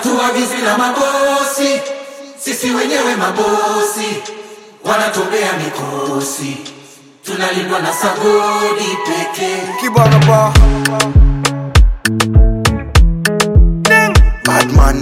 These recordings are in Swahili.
hatuagizwi na mabosi, sisi wenyewe mabosi, wanatumbea mikosi, tunalindwa na sagodi pekee. Kibana ba Badman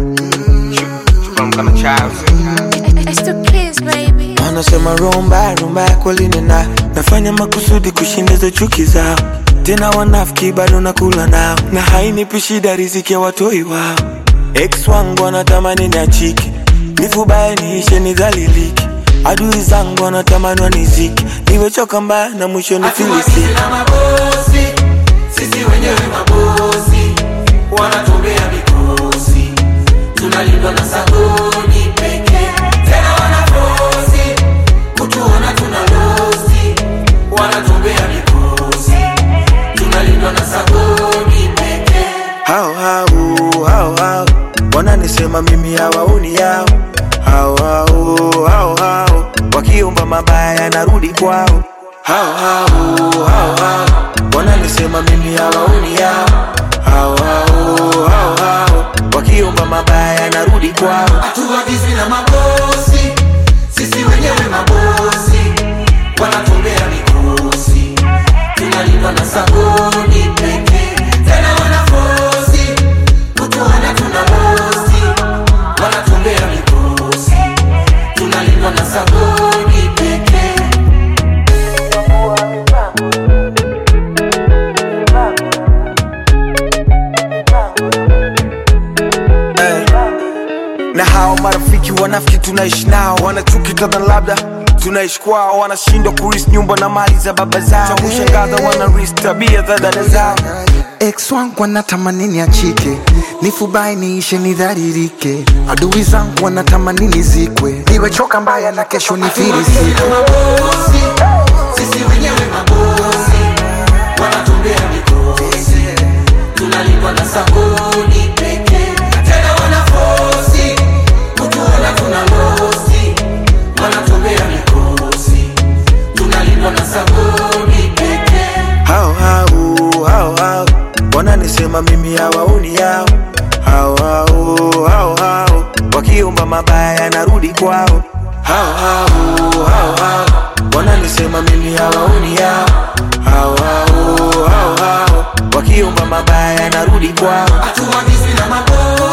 From child. It's the kids, baby. Wanasema rumba rumba ya kweli nina nafanya makusudi kushindiza chuki zao, tena wanafiki bado nakula nao, na hainipi shida riziki ya watoi wao. Ex wangu wanatamani niachike, nifubaye niishe nidhaliliki, adui zangu wanatamani waniziki, niwechoka mbaya na mwisho Hatuagizwi nifilisiki. na mabosi, sisi wenyewe mabosi, wanatumbea mikosi, tunalindwa na sagodi pekee. Tena wanafosi kutuona tuna losi, wanatumbea mikosi, tunalindwa na sagodi pekee. hao hao hao hao wananisema mimi hawaoni yao hao hao hao hao wakiomba mabaya narudi kwao hao hao hao hao wananisema mimi hawaoni yao hao hao hao hao wakiomba mabaya narudi kwao hatuagizwi na mabosi, sisi wenyewe mabosi, wanatumbea mikosi, tunalindwa na sagodi pekee. Tena wanafosi kutuona tuna losi, wanatumbea mikosi, tunalindwa na sagodi pekee. na hao marafiki wanafiki tunaishi nao wanachuki kadha labda tunaishi kwao wanashindwa kuris nyumba na mali za baba zao cha kushangaza wanaris tabia za dada zao ex wangu wanatamani niachike nifubai niishe nidharirike adui zangu wanatamani nizikwe niwechoka mbaya na kesho nifirisike mabosi, sisi wenyewe mabosi, wanatumbea mikosi, tunalindwa na sagodi pekee. Tena wanafosi kutuona tuna losi, wanatumbea mikosi, tunalindwa na sagodi pekee. hao hao hao hao wananisema mimi hawaoni yao hao hao hao hao wakiomba mabaya narudi kwao hao hao hao hao wananisema mimi hawaoni yao hao hao hao hao wakiomba mabaya narudi kwao Hatuagizwi na mabosi